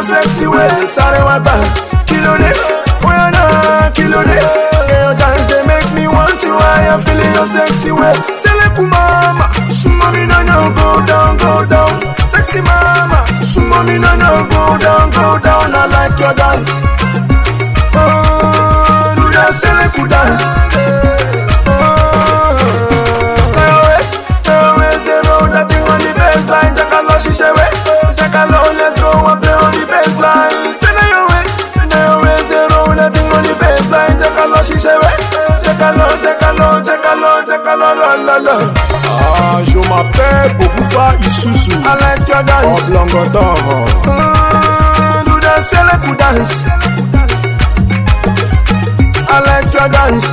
sexy way. Sorry, my bad. Kilo de, oh yeah, nah, kilo de. Yeah, your dance they make me want to. I am feeling your sexy way. Seleku mama, sumo me no no go down, go down. Sexy mama, sumo me no no go down, go down. I like your dance. Oh, do that seleku dance. Oh, always, always they roll that thing on the baseline. Take a lot, she say wait. Take a lot, let's go and play on the baseline. Say now your waist, now your waist they roll that thing on the baseline. Take a lot, she say wait. Take a lot, take a lot, take a lot, take a lot, la la la. Ah, je m'appelle Bokufa Isusu. I like your dance. Oblongotan. Mm, do the seleku dance. I like your dance.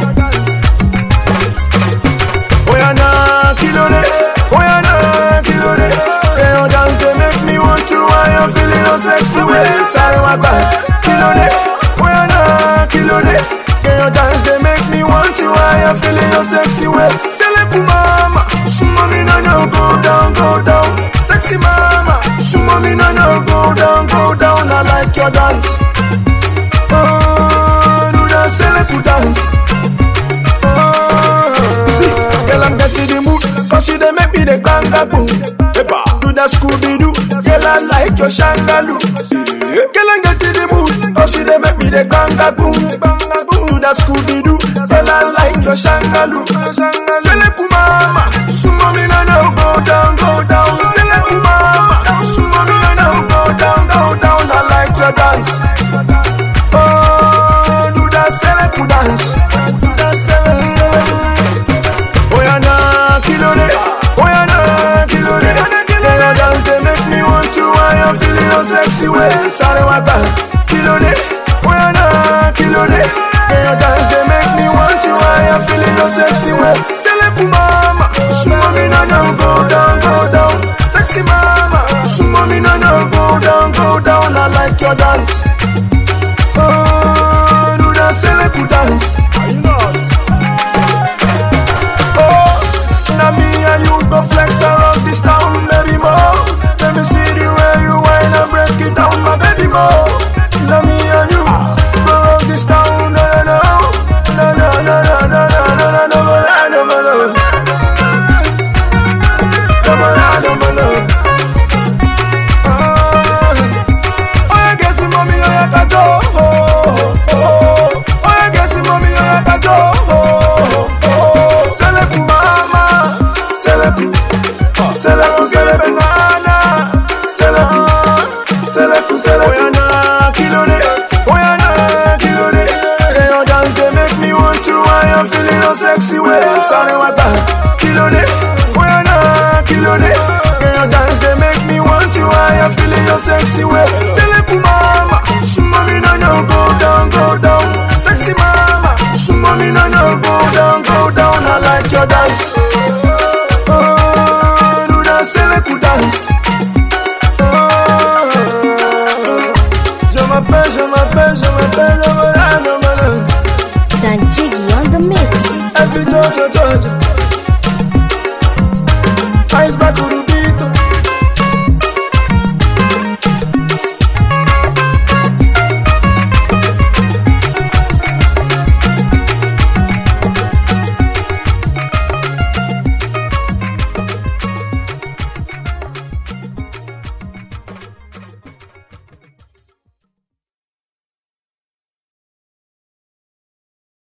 Oh yeah, nah, kilo de. Oh yeah, nah, kilo de. Yeah, your dance they make me want to. I am feeling your sexy way. Sorry, my bad. Kilo de. Oh yeah, nah, kilo de. Yeah, your dance they make me want to. I am feeling your sexy way. Seleku mama, sumo me no no go down, go down. Sexy mama, sumo me no no go down, go down. I like your dance. Oh, do the seleku dance. Oh, see, girl I'm getting the mood, cause you they make me the ganga boom. Eba. Do the Scooby Doo, girl I like your shangaloo. Girl I'm getting the mood, cause you they make me the ganga boom. Do the Scooby Doo, girl I like your shangaloo. Seleku mama, sumo me no no go down, go down. Seleku mama, sumo me no no go down, go down. I like your dance. Oh, do the seleku dance. Do the seleku Oh yeah, nah, kilo de. Oh yeah, nah, kilo de. Yeah, your dance they make me want to. I am feeling your sexy way. Sorry, my bad. Kilo de. Oh yeah, nah, kilo de. Yeah, your dance they make me want to. I am feeling your sexy way. Seleku mama, sumo me no no go down, go down. Sexy mama, sumo me no no go down, go down. I like your dance. Oh, do the seleku dance. Are you not? Oh, now me and you go flex around this town, baby mo. Let me see the way you whine and break it down, my baby mo. Now me and you go around this town, no no no, no no no no no no no no no no no no no. Come on, come on, come on. Oh, yeah, guess it, mommy, oh, yeah, kajo. Oh, oh, oh. Oh, yeah, guess it, mommy, oh, yeah, kajo. Oh, oh, oh. Seleku mama, seleku, seleku, seleku nana, seleku, seleku, seleku. Oh, yeah, na, kilo de. Oh, yeah, na, kilo de. Yeah, your dance, they make me want to. I am feeling your sexy way. Sorry, my bad. Kilo de. Oh, yeah, na, kilo de. Yeah, your dance, they make me want to. I am feeling your sexy way. Seleku mama, sumo me no no go down, go down. Sexy mama, sumo me no no go down, go down. I like your dance. Oh, do the seleku dance. Oh, je m'appelle, je m'appelle, je m'appelle, je m'appelle, je m'appelle. Dan Jiggy on the mix. Every jo jo jo